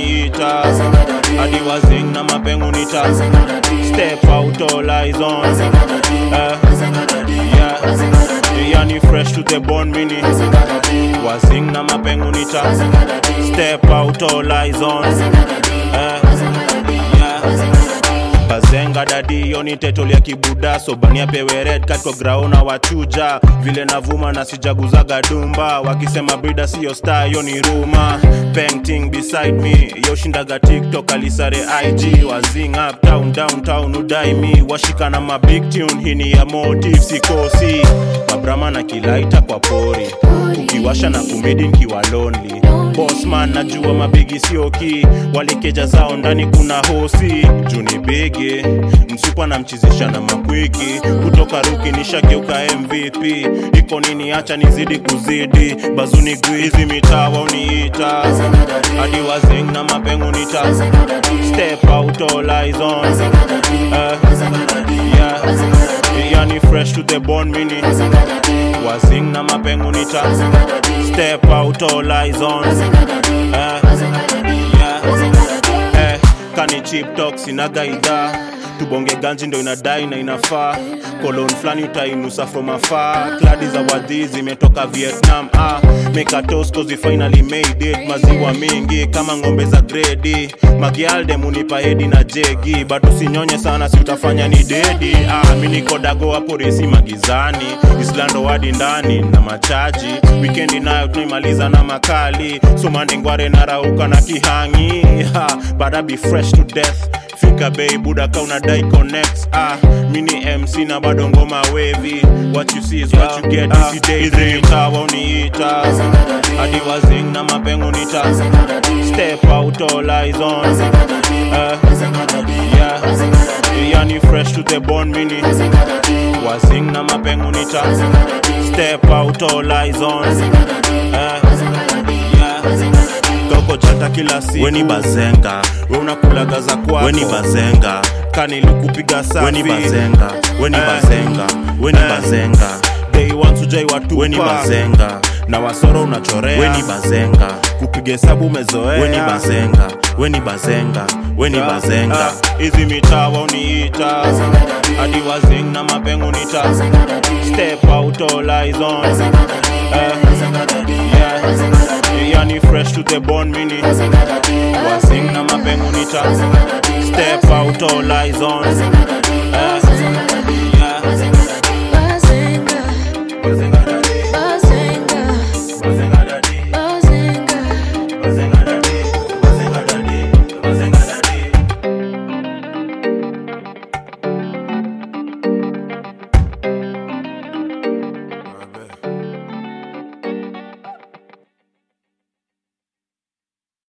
uniita hadi wazing na mapengu nita step out all eyes on eh, yeah. yani fresh to the bone mini wazing na mapengu nita step out all eyes on eh, yeah. bazenga dadi yoni tetol ya kibuda sobania pewe red cat kwa graona wachuja vile navuma na sijaguzaga dumba wakisema brida siyo star yo ni ruma painting beside me yoshindaga tiktok alisare ig wazing up town downtown udai mi washika na mabig tune hini ya motive sikosi mabrama na kilaita kwa pori ukiwasha na kumedi nkiwa lonely bosman najua mabigi sioki walikeja zao ndani kuna hosi juni bigi msupa na mchizisha na makwiki kutoka ruki nishageuka mvp iko nini acha nizidi kuzidi bazuni gwizi mitawa uniita hadi wazing na mapengu nita step out all eyes on Eh, yeah. yani fresh to the bone mini wazing na mapengu nita step out all eyes on Eh, yeah. Eh, kani chip talk sinaga idhaa tubonge ganji ndo inadai na inafaa kolon flani utainusa from afar kladi za wadhi zimetoka vietnam ah, mekatos cause we finally made it maziwa mingi kama ng'ombe za gredi magialde munipa hedi na jegi bado sinyonye sana si utafanya ni dedi ah, mi niko dago hapo resi magizani islando wadi ndani na machaji wikendi nayo tunaimaliza na makali somandengware narauka na kihangi ha, but I be fresh to death fika bei buda ka unadai connects ah mini mc na bado ngoma wavy what you see is what you get this day dream tawa uniita hadi wazing na mapengo nita step out all eyes on eh, yeah yani fresh to the bone mini wazing na mapengo nita step out all eyes on eh, yeah toko chata kila siku weni bazenga we unakulaga za kwako weni bazenga kanilikupiga safi weni bazenga weni Eh. bazenga weni Eh. bazenga day one tujai watupa weni bazenga na wasoro unachorea weni bazenga kupiga hesabu umezoea weni bazenga weni bazenga weni Ah, bazenga ah, hizi mitawa uniita hadi wazing na mapengo nita step out all eyes on Eh, yeah. yani fresh to the bone mini wazing na mapengo nita step out all eyes on